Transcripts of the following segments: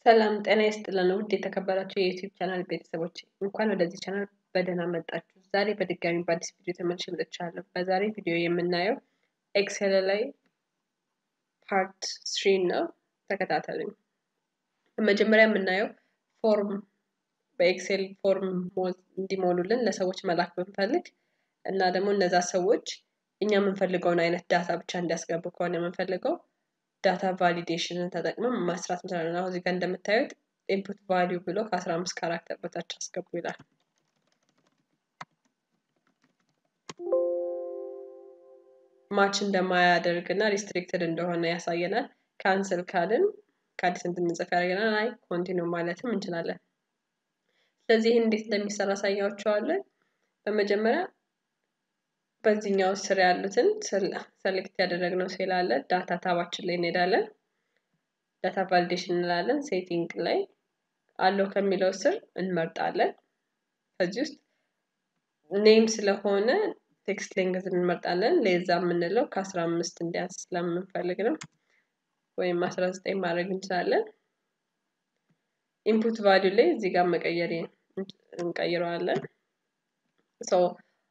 ሰላም ጤና ይስጥልን ውድ የተከበራችሁ የዩቲዩብ ቻናል ቤተሰቦች እንኳን ወደዚህ ቻናል በደህና መጣችሁ። ዛሬ በድጋሚ በአዲስ ቪዲዮ ተመልሼ መጥቻለሁ። በዛሬ ቪዲዮ የምናየው ኤክሴል ላይ ፓርት ስሪ ነው። ተከታተሉኝ። መጀመሪያ የምናየው ፎርም በኤክሴል ፎርም እንዲሞሉልን ለሰዎች መላክ ብንፈልግ እና ደግሞ እነዛ ሰዎች እኛ የምንፈልገውን አይነት ዳታ ብቻ እንዲያስገቡ ከሆነ የምንፈልገው ዳታ ቫሊዴሽንን ተጠቅመን ማስራት እንችላለን። አሁን እዚህ ጋር እንደምታዩት ኢንፑት ቫሊዩ ብሎ ከአስራ አምስት ካራክተር በታች አስገቡ ይላል። ማች እንደማያደርግ እና ሪስትሪክትድ እንደሆነ ያሳየናል። ካንስል ካልን ከአዲስ እንድንጽፍ ያደርገናል። አይ ኮንቲኒው ማለትም እንችላለን። ስለዚህ ይህን እንዴት እንደሚሰራ አሳያችኋለን። በመጀመሪያ በዚህኛው ስር ያሉትን ሰሌክት ያደረግነው ሴል አለ። ዳታ ታባችን ላይ እንሄዳለን። ዳታ ቫሊዴሽን እንላለን። ሴቲንግ ላይ አለው ከሚለው ስር እንመርጣለን። ከዚህ ውስጥ ኔም ስለሆነ ቴክስት ሌንግዝ እንመርጣለን። ሌዛ የምንለው ከአስራ አምስት እንዲያንስ ስለምንፈልግ ነው። ወይም አስራ ዘጠኝ ማድረግ እንችላለን። ኢንፑት ቫሊዩ ላይ እዚህ ጋር መቀየር እንቀይረዋለን። ሰው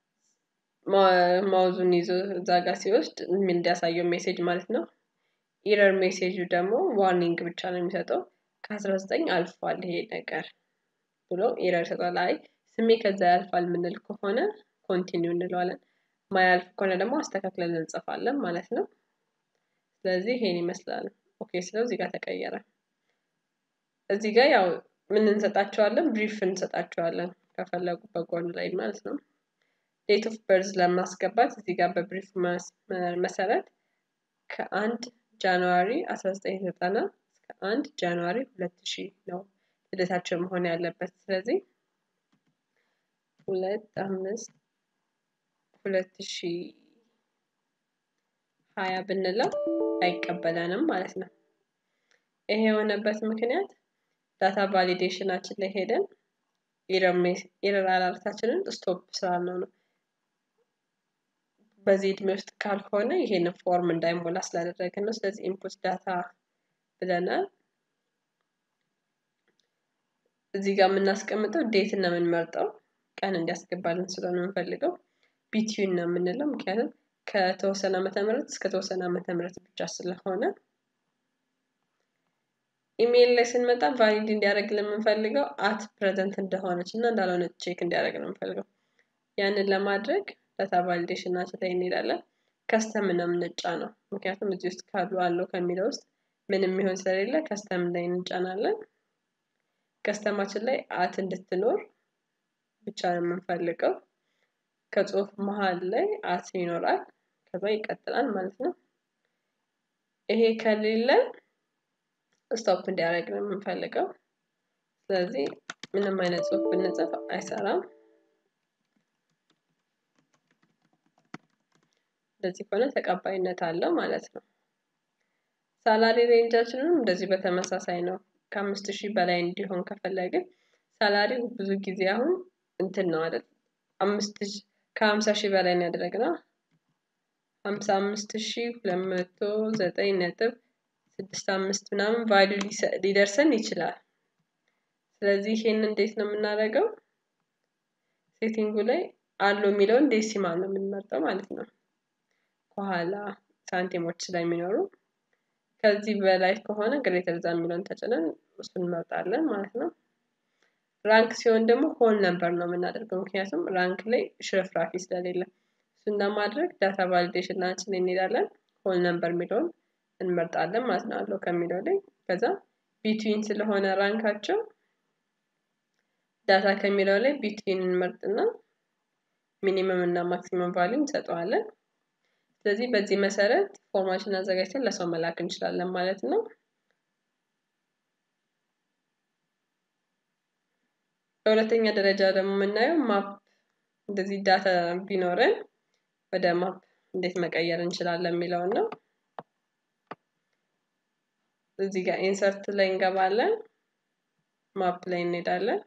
ማውዙን ይዞ እዛ ጋር ሲወስድ እንዲያሳየው ሜሴጅ ማለት ነው። ኢረር ሜሴጁ ደግሞ ዋርኒንግ ብቻ ነው የሚሰጠው። ከአስራ ዘጠኝ አልፏል ይሄ ነገር ብሎ ኢረር ይሰጣል። አይ ስሜ ከዛ ያልፋል የምንል ከሆነ ኮንቲኒው እንለዋለን። ማያልፍ ከሆነ ደግሞ አስተካክለን እንጽፋለን ማለት ነው። ስለዚህ ይሄን ይመስላል። ኦኬ ስለው እዚህ ጋር ተቀየረ። እዚህ ጋር ያው ምን እንሰጣቸዋለን? ብሪፍ እንሰጣቸዋለን ከፈለጉ በጎን ላይ ማለት ነው። ዴት ኦፍ በርዝ ለማስገባት እዚህ ጋር በብሪፍ መሰረት ከአንድ ጃንዋሪ 1990 እስከ አንድ ጃንዋሪ 2000 ነው ልደታቸው መሆን ያለበት። ስለዚህ ሁለት አምስት ሁለት ሺ ሀያ ብንለው አይቀበለንም ማለት ነው። ይሄ የሆነበት ምክንያት ዳታ ቫሊዴሽናችን ላይ ሄደን ኢረር አላርታችንን ስቶፕ ስላልነው ነው። በዚህ እድሜ ውስጥ ካልሆነ ይሄንን ፎርም እንዳይሞላ ስላደረግን ነው። ስለዚህ ኢንፑት ዳታ ብለናል። እዚህ ጋር የምናስቀምጠው ዴት ነው የምንመርጠው ቀን እንዲያስገባልን ስለሆነ የምንፈልገው ቢትዊን ነው የምንለው ምክንያቱም ከተወሰነ ዓመተ ምህረት እስከ ተወሰነ ዓመተ ምህረት ብቻ ስለሆነ ኢሜይል ላይ ስንመጣ ቫሊድ እንዲያደርግልን የምንፈልገው አት ፕሬዘንት እንደሆነች እና እንዳልሆነች ቼክ እንዲያደርግ ነው የምንፈልገው። ያንን ለማድረግ ዳታ ቫሊዴሽናችን ላይ እንሄዳለን። ከስተም ነው የምንጫ ነው ምክንያቱም እዚህ ውስጥ ካሉ አለው ከሚለው ውስጥ ምንም የሚሆን ስለሌለ ከስተም ላይ እንጫናለን። ከስተማችን ላይ አት እንድትኖር ብቻ ነው የምንፈልገው። ከጽሁፍ መሀል ላይ አት ይኖራል። ከዛ ይቀጥላል ማለት ነው። ይሄ ከሌለ ስቶፕ እንዲያደርግ ነው የምንፈልገው። ስለዚህ ምንም አይነት ጽሁፍ ብንጽፍ አይሰራም። እንደዚህ ከሆነ ተቀባይነት አለው ማለት ነው። ሳላሪ ሬንጃችንም እንደዚህ በተመሳሳይ ነው። ከአምስት ሺህ በላይ እንዲሆን ከፈለግን ሳላሪው ብዙ ጊዜ አሁን እንትን ነው አይደል? አምስት ከሀምሳ ሺህ በላይ ነው ያደረግነው። ሀምሳ አምስት ሺህ ሁለት መቶ ዘጠኝ ነጥብ ስድስት አምስት ምናምን ቫሊዩ ሊደርሰን ይችላል። ስለዚህ ይሄን እንዴት ነው የምናደርገው? ሴቲንጉ ላይ አለው የሚለውን ዴሲማል ነው የምንመርጠው ማለት ነው። ከኋላ ሳንቲሞች ስለሚኖሩ ከዚህ በላይ ከሆነ ግሬተር ዛን የሚለውን ተጭነን እሱን እንመርጣለን ማለት ነው። ራንክ ሲሆን ደግሞ ሆል ነምበር ነው የምናደርገው ምክንያቱም ራንክ ላይ ሽርፍራፊ ስለሌለ እሱን ለማድረግ ዳታ ቫሊዴሽናችን እንሄዳለን። ሆል ነምበር የሚለውን እንመርጣለን ማለት ነው አለው ከሚለው ላይ ከዛ ቢትዊን ስለሆነ ራንካቸው ዳታ ከሚለው ላይ ቢትዊን እንመርጥና ሚኒመም እና ማክሲመም ቫሊዩ እንሰጠዋለን። ስለዚህ በዚህ መሰረት ፎርማችን አዘጋጅተን ለሰው መላክ እንችላለን ማለት ነው። በሁለተኛ ደረጃ ደግሞ የምናየው ማፕ እንደዚህ ዳታ ቢኖረን ወደ ማፕ እንዴት መቀየር እንችላለን የሚለውን ነው። እዚህ ጋር ኢንሰርት ላይ እንገባለን። ማፕ ላይ እንሄዳለን።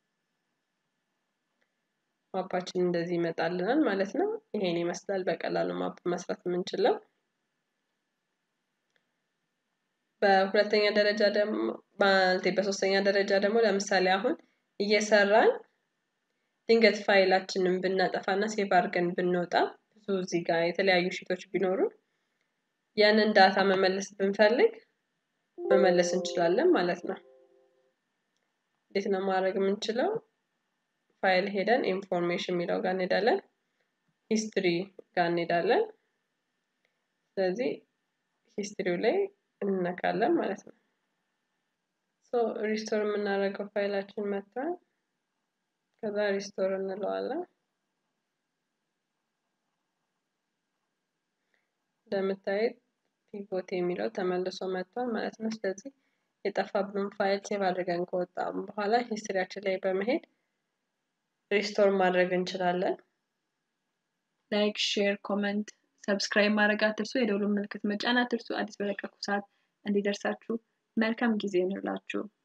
ማፓችን እንደዚህ ይመጣልናል ማለት ነው። ይሄን ይመስላል በቀላሉ ማፕ መስራት የምንችለው። በሁለተኛ ደረጃ ደግሞ ማለቴ በሶስተኛ ደረጃ ደግሞ ለምሳሌ አሁን እየሰራን ድንገት ፋይላችንን ብናጠፋና ሴቭ አድርገን ብንወጣ ብዙ እዚህ ጋር የተለያዩ ሺቶች ቢኖሩ ያንን ዳታ መመለስ ብንፈልግ መመለስ እንችላለን ማለት ነው። እንዴት ነው ማድረግ የምንችለው? ፋይል ሄደን ኢንፎርሜሽን የሚለው ጋር እንሄዳለን። ሂስትሪ ጋር እንሄዳለን። ስለዚህ ሂስትሪው ላይ እንነካለን ማለት ነው። ሶ ሪስቶር የምናደርገው ፋይላችን መጥቷል። ከዛ ሪስቶር እንለዋለን። እንደምታዩት ፒቮት የሚለው ተመልሶ መጥቷል ማለት ነው። ስለዚህ የጠፋብን ፋይል ሴቭ አድርገን ከወጣም በኋላ ሂስትሪያችን ላይ በመሄድ ሪስቶር ማድረግ እንችላለን። ላይክ፣ ሼር፣ ኮመንት፣ ሰብስክራይብ ማድረግ አትርሱ። የደውሉን ምልክት መጫን አትርሱ። አዲስ በለቀቁ ሰዓት እንዲደርሳችሁ መልካም ጊዜ እንላችሁ።